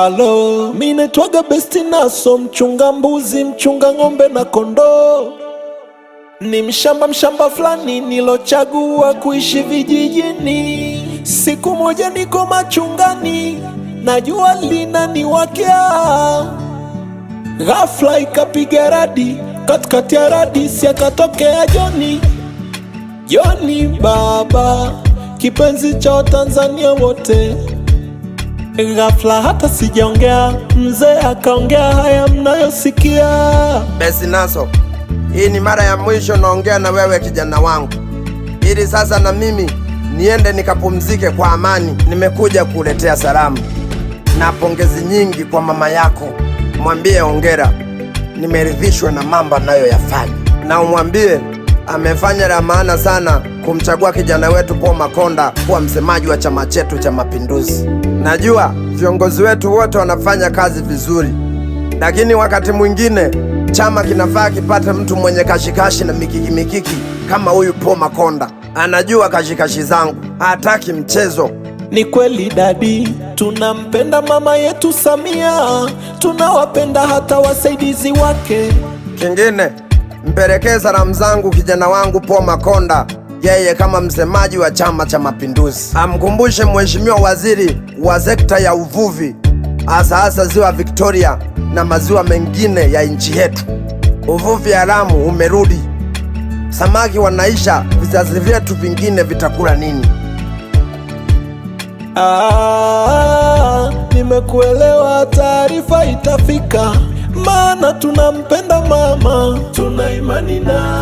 Halo, mi naitwaga Besti Naso, mchunga mbuzi, mchunga ng'ombe na kondoo. Ni mshamba mshamba fulani nilochagua kuishi vijijini. Siku moja niko machungani, na jua linaniwakea, ghafla ikapiga radi, katikati ya radi si akatokea Joni. Joni baba, kipenzi cha Watanzania wote. Ghafla hata sijaongea, mzee akaongea haya mnayosikia. Besi Naso, hii ni mara ya mwisho naongea na wewe kijana wangu, ili sasa na mimi niende nikapumzike kwa amani. Nimekuja kuletea salamu na pongezi nyingi kwa mama yako. Mwambie ongera, nimeridhishwa na mambo anayoyafanya, na umwambie amefanya la maana sana kumchagua kijana wetu Paul Makonda kuwa msemaji wa chama chetu cha Mapinduzi. Najua viongozi wetu wote wanafanya kazi vizuri, lakini wakati mwingine chama kinafaa kipate mtu mwenye kashikashi na mikiki mikiki kama huyu Paul Makonda. Anajua kashikashi zangu, hataki mchezo. Ni kweli dadi, tunampenda mama yetu Samia, tunawapenda hata wasaidizi wake. Kingine, mpelekee salamu zangu kijana wangu Paul Makonda, yeye kama msemaji wa Chama cha Mapinduzi. Amkumbushe mheshimiwa waziri wa sekta ya uvuvi, hasa hasa ziwa Victoria na maziwa mengine ya nchi yetu. Uvuvi haramu umerudi, samaki wanaisha, vizazi vyetu vingine vitakula nini? Ah, nimekuelewa, taarifa itafika, maana tunampenda mama, tuna imani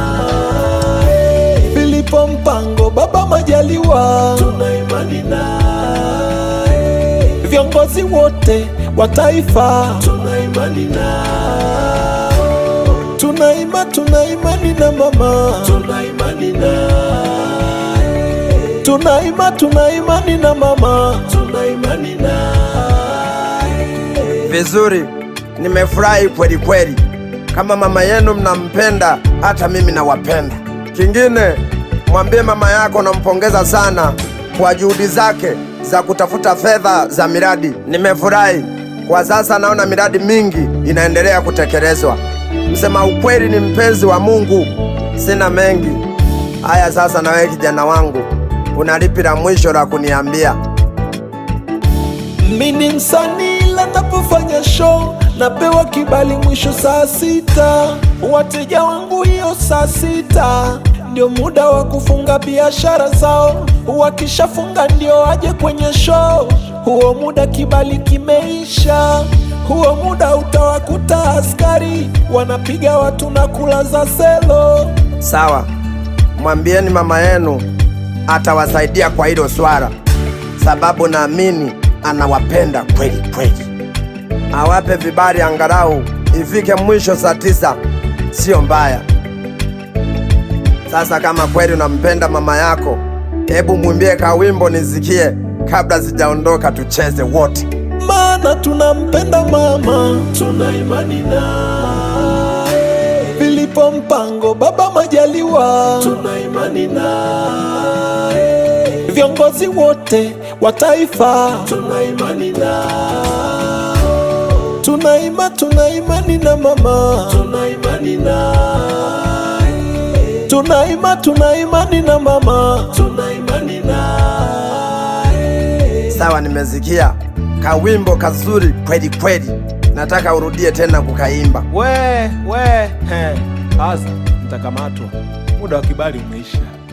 naye. Filipo Mpango, baba Majaliwa, tuna imani naye. Viongozi wote wa taifa, tuna imani nao. Tuna ima, tuna imani na mama, tuna imani naye. Tuna ima, tuna imani na mama, tuna imani naye. Vizuri, nimefurahi kweli kweli. Kama mama yenu mnampenda, hata mimi nawapenda. Kingine, mwambie mama yako nampongeza sana kwa juhudi zake za kutafuta fedha za miradi. Nimefurahi kwa sasa, naona miradi mingi inaendelea kutekelezwa. Msema ukweli ni mpenzi wa Mungu. Sina mengi haya. Sasa na wewe kijana wangu, una lipi la mwisho la kuniambia? Mi ni msanii ila napofanya show napewa kibali mwisho saa sita. Wateja wangu hiyo saa sita ndio muda wa kufunga biashara zao, wakishafunga ndio waje kwenye show. Huo muda kibali kimeisha, huo muda utawakuta askari wanapiga watu na kulaza selo. Sawa, mwambieni mama yenu atawasaidia kwa hilo swala, sababu naamini anawapenda kweli kweli. Awape vibali angalau ifike mwisho saa tisa, sio mbaya. Sasa kama kweli unampenda mama yako, hebu mwimbie kawimbo nisikie kabla sijaondoka, tucheze wote. maana tunampenda mama, tuna imani naye. Filipo Mpango, baba Majaliwa, tuna imani naye. Viongozi wote wa taifa, tuna imani nao. Tuna ima, tuna imani na mama, tuna imani naye. Tuna ima, tuna imani na mama, tuna imani naye. Sawa, nimesikia kawimbo kazuri kweli kweli, nataka urudie tena kukaimba. We we he, sasa mtakamatwa, muda wa kibali umeisha.